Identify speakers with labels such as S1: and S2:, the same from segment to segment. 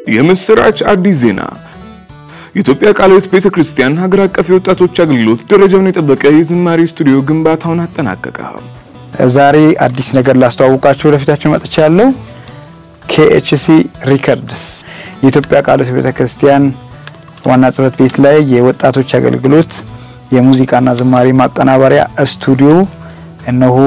S1: የምስራች አዲስ ዜና የኢትዮጵያ ቃለ ሕይወት ቤተ ክርስቲያን ሀገር አቀፍ የወጣቶች አገልግሎት ደረጃውን የጠበቀ የዝማሬ ስቱዲዮ ግንባታውን አጠናቀቀ።
S2: ዛሬ አዲስ ነገር ላስተዋውቃችሁ ወደፊታችሁ መጥቻ ያለው ኬኤችሲ ሪከርድስ የኢትዮጵያ ቃለ ሕይወት ቤተ ክርስቲያን ዋና ጽሕፈት ቤት ላይ የወጣቶች አገልግሎት የሙዚቃና ዝማሬ ማቀናበሪያ ስቱዲዮ እነሆ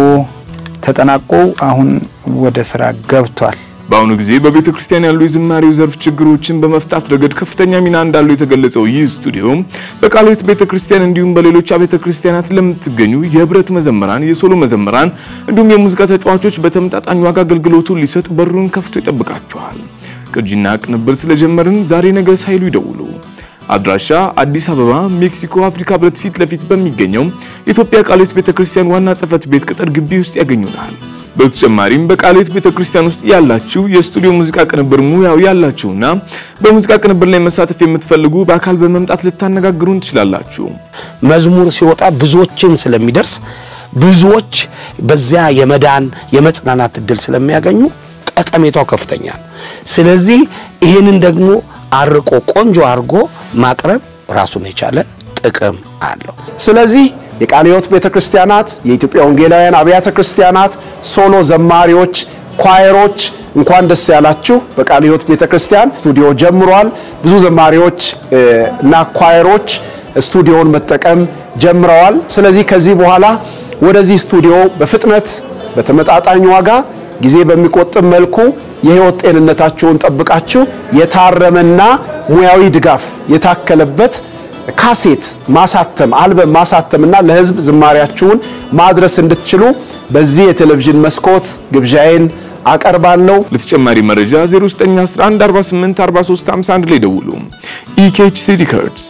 S2: ተጠናቆ አሁን ወደ ስራ ገብቷል።
S1: በአሁኑ ጊዜ በቤተ ክርስቲያን ያሉ የዝማሬው ዘርፍ ችግሮችን በመፍታት ረገድ ከፍተኛ ሚና እንዳለው የተገለጸው ይህ ስቱዲዮ በቃለ ሕይወት ቤተ ክርስቲያን እንዲሁም በሌሎች አብያተ ክርስቲያናት ለምትገኙ የህብረት መዘምራን፣ የሶሎ መዘምራን እንዲሁም የሙዚቃ ተጫዋቾች በተመጣጣኝ ዋጋ አገልግሎቱን ሊሰጥ በሩን ከፍቶ ይጠብቃችኋል። ቅጂና ቅንብር ስለጀመርን ዛሬ ነገ ሳይሉ ይደውሉ። አድራሻ አዲስ አበባ ሜክሲኮ አፍሪካ ህብረት ፊት ለፊት በሚገኘው የኢትዮጵያ ቃለ ሕይወት ቤተ ክርስቲያን ዋና ጽሕፈት ቤት ቅጥር ግቢ ውስጥ ያገኙናል። በተጨማሪም በቃለ ሕይወት ቤተ ክርስቲያን ውስጥ ያላችሁ የስቱዲዮ ሙዚቃ ቅንብር ሙያው ያላችሁና በሙዚቃ ቅንብር ላይ መሳተፍ የምትፈልጉ በአካል በመምጣት ልታነጋግሩን ትችላላችሁ።
S3: መዝሙር ሲወጣ ብዙዎችን ስለሚደርስ ብዙዎች በዚያ የመዳን የመጽናናት እድል ስለሚያገኙ ጠቀሜታው ከፍተኛ ነው። ስለዚህ ይህንን ደግሞ አርቆ ቆንጆ አድርጎ ማቅረብ ራሱን የቻለ ጥቅም አለው።
S4: ስለዚህ የቃለ ሕይወት ቤተ ክርስቲያናት፣ የኢትዮጵያ ወንጌላውያን አብያተ ክርስቲያናት፣ ሶሎ ዘማሪዎች፣ ኳየሮች እንኳን ደስ ያላችሁ። በቃለ ሕይወት ቤተ ክርስቲያን ስቱዲዮ ጀምሯል። ብዙ ዘማሪዎች እና ኳየሮች ስቱዲዮውን መጠቀም ጀምረዋል። ስለዚህ ከዚህ በኋላ ወደዚህ ስቱዲዮ በፍጥነት በተመጣጣኝ ዋጋ ጊዜ በሚቆጥብ መልኩ የሕይወት ጤንነታችሁን ጠብቃችሁ የታረመና ሙያዊ ድጋፍ የታከለበት ካሴት ማሳተም አልበም ማሳተምና ለሕዝብ ዝማሪያችሁን ማድረስ እንድትችሉ በዚህ የቴሌቪዥን መስኮት ግብዣዬን አቀርባለሁ።
S1: ለተጨማሪ መረጃ 0911484351 ላይ ደውሉ። ኢኬኤችሲ ሪከርድስ